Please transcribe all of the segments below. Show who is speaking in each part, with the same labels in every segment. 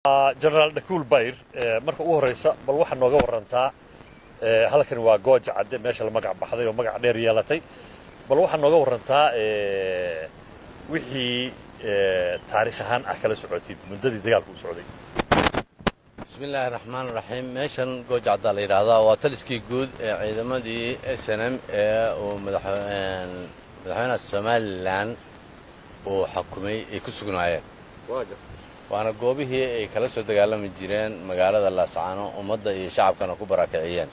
Speaker 1: jenaraal dhakuul bayr marka ugu horraysa bal waxaa nooga warantaa halkani waa gooja cadde meesha la magac baxday oo magac dheer yeelatay bal waxaa nooga warantaa wixii taariikh ahaan ah kala socotid muddadii dagaalku u socday
Speaker 2: bismi illaahi raxmaan raxiim meeshan gooja caddaa la yidhaahdaa waa taliskii guud ee ciidamadii s n m ee uu madaxweynaha somalilan uu xukumay ay ku sugnaayeen waana goobihii ay kala soo dagaalami jireen magaalada laascaano ummadda iyo shacabkana ku barakiciyeen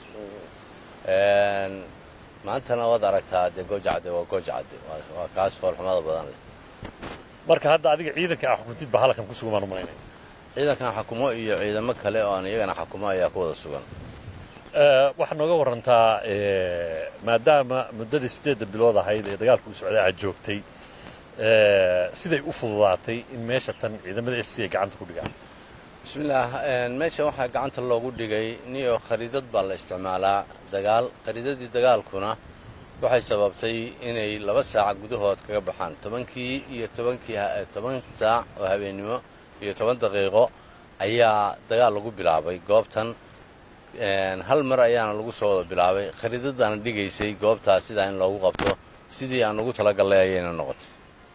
Speaker 2: maantana waad aragtaa dee gooja cadde waa gooja cadde waa kaas foolxumada badan leh
Speaker 1: marka hadda adiga ciidanka ah xukuntid baa halkan ku sugan baan u malaynaya
Speaker 2: ciidankan xakumo iyo ciidamo kale oo aan iyagana xakumo ayaa ku wada sugan
Speaker 1: waxaad nooga warantaa maadaama muddadii siddeedda bilood ahayd ee dagaalka u socday aad joogtay siday u fududaatay in meesha tan ciidamada s c ay gacanta ku dhigaan
Speaker 2: bismillaah meeshan waxaa gacanta loogu dhigay niyo khariidad baa la isticmaalaa dagaal khariidadii dagaalkuna waxay sababtay inay laba saaca gudahood kaga baxaan tobankii iyo tobankii toban saac oo habeennimo iyo toban daqiiqo ayaa dagaal lagu bilaabay goobtan hal mar ayaana lagu soo wada bilaabay khariidadaana dhigaysay goobtaas sidaa in loogu qabto sidii aan ugu talagallay ayayna noqotay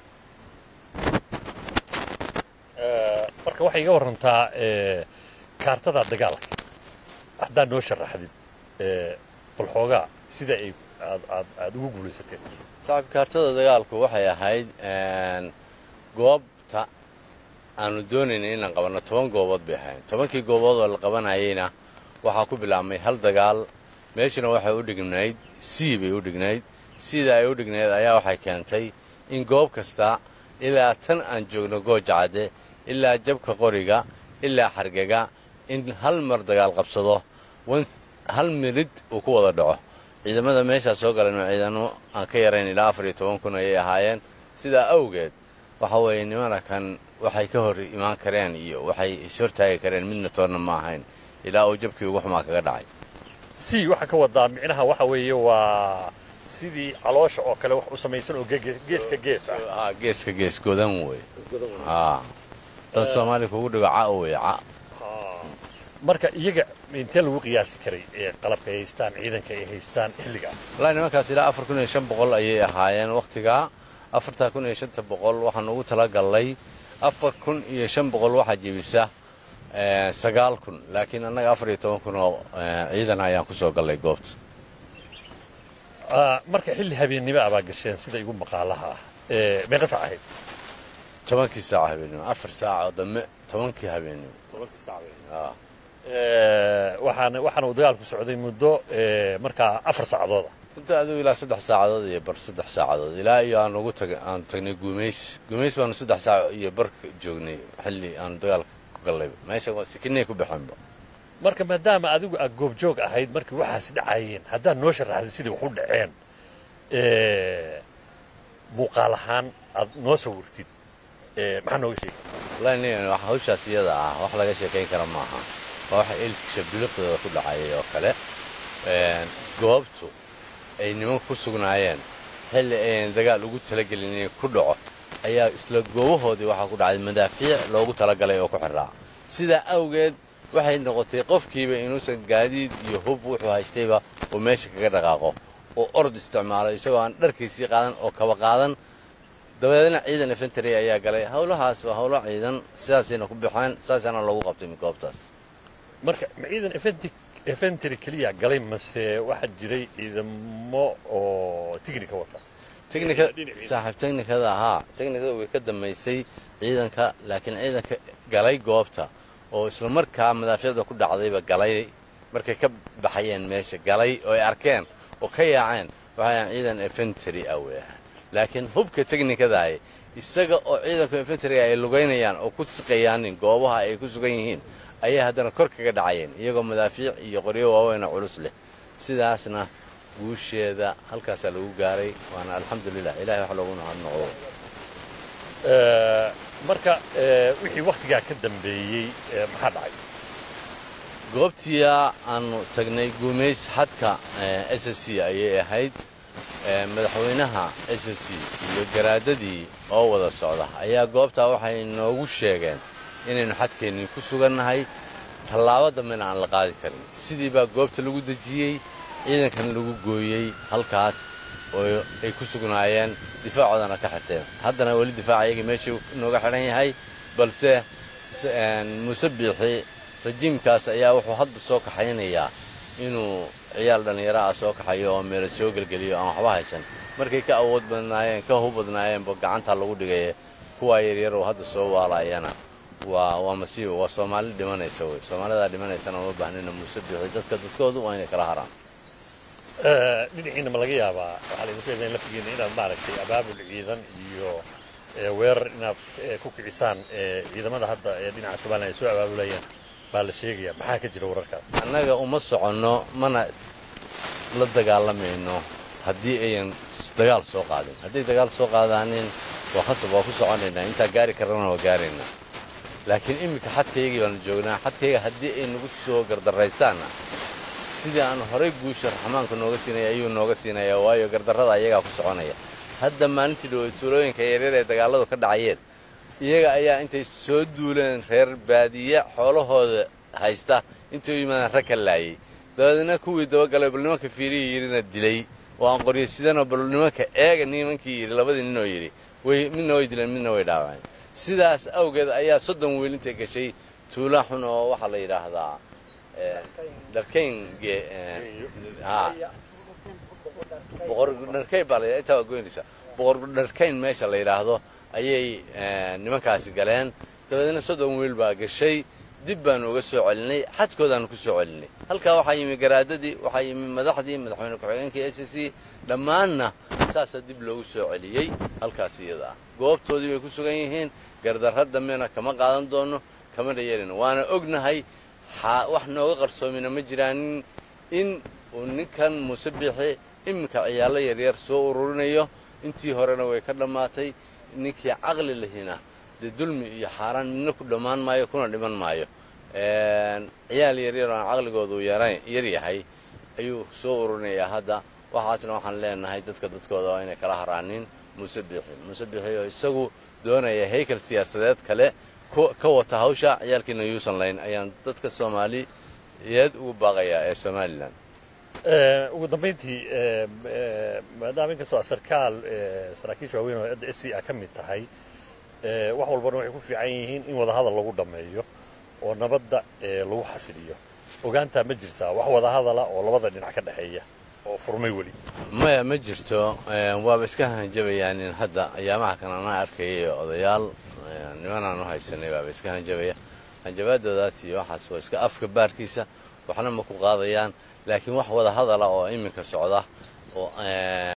Speaker 1: marka waxay iga warantaa kaartada dagaalka haddaad noo sharaxdid bal xoogaa sida ay aad ugu guulaysateen
Speaker 2: saaxiib kaartada dagaalku waxay ahayd goobta aanu doonaynay inaan qabanno toban goobood bay ahayd tobankii goobood oo la qabanayeyna waxaa ku bilaabmay hal dagaal meeshuna waxay u dhignayd c bay u dhignayd sida ay u dhignayd ayaa waxay keentay in goob kasta ilaa tan aan joogno gooja cadde ilaa jabka qoriga ilaa xargega in hal mar dagaal qabsado hal mirid uu ku wada dhaco ciidamada meeshaa soo galan ciidamo aan ka yarayn ilaa afar iyo toban kun ayay ahaayeen sidaa awgeed waxa weeye nimana kan waxay ka hor imaan kareen iyo waxay ishortaagi kareen midna toonna ma ahayn ilaa uu jabkii ugu xumaa kaga dhacay
Speaker 1: si waxaa ka wadaa micnaha waxa weeye waa sidii caloosha oo kale wax u samaysan oo geeska gees ah
Speaker 2: geeska gees godan wey dad soomaaliya kugu dhigo ca wey ca
Speaker 1: marka iyaga intee lagu qiyaasi karay ee qalabka ay haystaan ciidanka ay haystaan xilliga
Speaker 2: wallaahi nimankaas ilaa afar kun iyo shan boqol ayay ahaayeen wakhtigaa afartaa kun iyo shanta boqol waxaan ugu talagallay afar kun iyo shan boqol waxaa jebisa sagaal kun laakiin annaga afar iyo toban kun oo ciidan ayaan ku soo gallay goobta
Speaker 1: marka xilli habeennimo abaa gasheen sida igu maqaalaha ah meeqa saac ahayd
Speaker 2: tobankii saac habeennimo afar saac oo dambe tobankii habeennimo
Speaker 1: waxaana waxaana uu dagaalku socday muddo markaa afar saacadooda
Speaker 2: muddo adigu ilaa saddex saacadood iyo bar saddex saacadood ilaa iyo aan ugu tag aan tagnay guumays guumays baanu saddex saac iyo bar joognay xilli aanu dagaalka ku gallayba meesha waa sikinay ku baxeenba
Speaker 1: marka maadaama adigu aad goobjoog ahayd markii waxaas dhacayeen haddaad noo sharaxday sidai wax u dhaceen muuqaal ahaan aad noo sawirtid maxaa nooga sheegi
Speaker 2: wallahi nin wax hawshaas iyada ah wax laga sheekayn kara maaha waa waxa ilkisha biliqdooda ku dhacayay oo kale goobtu ay nimanku ku sugnaayeen xilli ayan dagaal ugu talagelin inay ku dhaco ayaa isla goobahoodii waxaa ku dhacday madaafiic loogu talagalay oo ku xirraa sidaa awgeed waxay noqotay qofkiiba inuusan gaadiid iyo hub wuxuu haystayba uu meesha kaga dhaqaaqo oo orod isticmaalo isagoo aan dharkiisii qaadan oo kaba qaadan dabadeedna ciidan efentary ayaa galay howlahaas waa howlo ciidan sidaasayna ku baxeen saasaana loogu qabtay mikgoobtaas
Speaker 1: marka ma ciidan efentary keliya galay mase waxaa jiray ciidamo oo tignika wata
Speaker 2: saaxiib technikada haa technikada way ka dambaysay ciidanka laakiin ciidanka galay goobta oo isla markaa madaafiicda ku dhacdayba galay markay ka baxayeen meesha galay oo ay arkeen oo ka yaaceen waxayan ciidan efentary ah wey ahaa laakiin hubka technikadaah isaga oo ciidanka efentariga ay lugaynayaan oo ku siqayaanin goobaha ay ku sugan yihiin ayay haddana kor kaga dhacayeen iyagoo madaafiic iyo qoryo waaweynoo culus leh sidaasna guusheeda halkaasaa lagu gaaray waana alxamdulilah ilahay wax loogu nahad noqdo
Speaker 1: marka wixii wakhtigaa ka dambeeyey maxaa dhacay
Speaker 2: goobtiia aanu tagnay guumays xadka s s c ayay ahayd madaxweynaha s s c iyo garaadadii oo wada socda ayaa goobtaa waxay noogu sheegeen inaynu xadkeennii ku sugannahay tallaabo dambena aan la qaadi karin sidii baa goobta lagu dejiyey ciidankana lagu gooyey halkaas oo ay ku sugnaayeen difaacoodana ka xirteen haddana weli difaaca iyagii meeshuu nooga xidhan yahay balse muuse biixi rajiimkaas ayaa wuxuu hadda soo kaxaynayaa inuu ciyaal dhallinyaro ah soo kaxayo oo meelo soo gelgeliyo aan waxba haysan markay ka awood badnaayeen ka hub badnaayeenba gacantaa lagu dhigaya kuwaa yaryar oo hadda soo waalaayana waa waa masiiba waa soomaali dhimanaysa wey soomaalidaa dhimanaysana uma baahnina muuse biixi dadka dadkoodu waa inay kala haraan
Speaker 1: dhinaciina ma laga yaabaa waxaa laydinku eedayn laftigiina inaad maaragtay abaabul ciidan iyo weerar inaad ku kicisaan ciidamada hadda ee dhinaca somalilan ay soo abaabulayaan baa la sheegaya maxaa ka jira wararkaas
Speaker 2: annaga uma soconno mana la dagaalamayno haddii ayan dagaal soo qaadin hadday dagaal soo qaadaanin waa khasab waa ku soconaynaa intaa gaari karrana waa gaaraynaa laakiin iminka xadkaygii baanu joognaa xadkayga haddii ay nagu soo gardarraystaanna sidii aan horay guusha raxmaanka nooga siinaya ayuu nooga siinayaa waayo gardarrada ayagaa ku soconaya hadda maalintii dhawey tuulooyinka yaryar ee dagaalladu ka dhacayeen iyaga ayaa intay soo duuleen reer baadiye xoolahooda haysta intay u yimaadaan rag ka laayay dabadeedna kuwii dabagalay bal nimanka fiirihii yidhina dilay oo aan qoryo sidanoo bal nimanka eega nimankii yidhi labadii ninoo yidhi way midna way dileen midna way dhaawaceen sidaas awgeed ayaa soddon wiil intay gashay tuula xun oo waxaa la yidhaahdaa dharkayn boqordharkayn baa la intaa waa goynaysaa boqordharkayn meesha la yidhaahdo ayay nimankaasi galeen dabadeedna soddon wiil baa gashay dib baanu uga soo celinay xadkoodaanu ku soo celinay halkaa waxaa yimi garaadadii waxaa yimi madaxdii madaxweyne ku-xigeenkii s c dhammaanna saasaa dib loogu soo celiyey halkaas iyada ah goobtoodii bay ku sugan yihiin gardarra dambena kama qaadan doono kama dhayarino waana ognahay wax nooga qarsoomina ma jiraanin in uu ninkan muuse biixi iminka ciyaallo yaryar soo ururinayo intii horena way ka dhammaatay ninkii caqli lahina dee dulmi iyo xaaraan midna ku dhammaan maayo kuna dhiman maayo ciyaal yaryar oo aan caqligoodu yar yahay ayuu soo ururinayaa hadda waxaasna waxaan leenahay dadka dadkooda waa inay kala haraanin muuse biixi muuse biixi oo isagu doonaya haykal siyaasadeed kale ka wata hawsha ciyaalkiina yuusan layn ayaan dadka soomaaliyeed ugu baaqayaa ee somalilan
Speaker 1: ugu dambayntii maadaama inkastoo sarkaal saraakiisha waaweyn oo hadda s c a ka mid tahay wax walbana waxay ku fiican yihiin in wadahadal lagu dhammeeyo oo nabadda lagu xasiliyo ogaantaa ma jirtaa wax wadahadala oo labada dhinac ka dhexeeya oo furmay weli
Speaker 2: maya ma jirto waaba iska hanjabayaan in hadda ayaamaha kan anaa arkayay odayaal nimanaan u haysanay baaba iska hanjabaya hanjabaadoodaas iyo waxaas waa iska afka baarkiisa waxna ma ku qaadayaan laakiin wax wada hadala oo iminka socda oo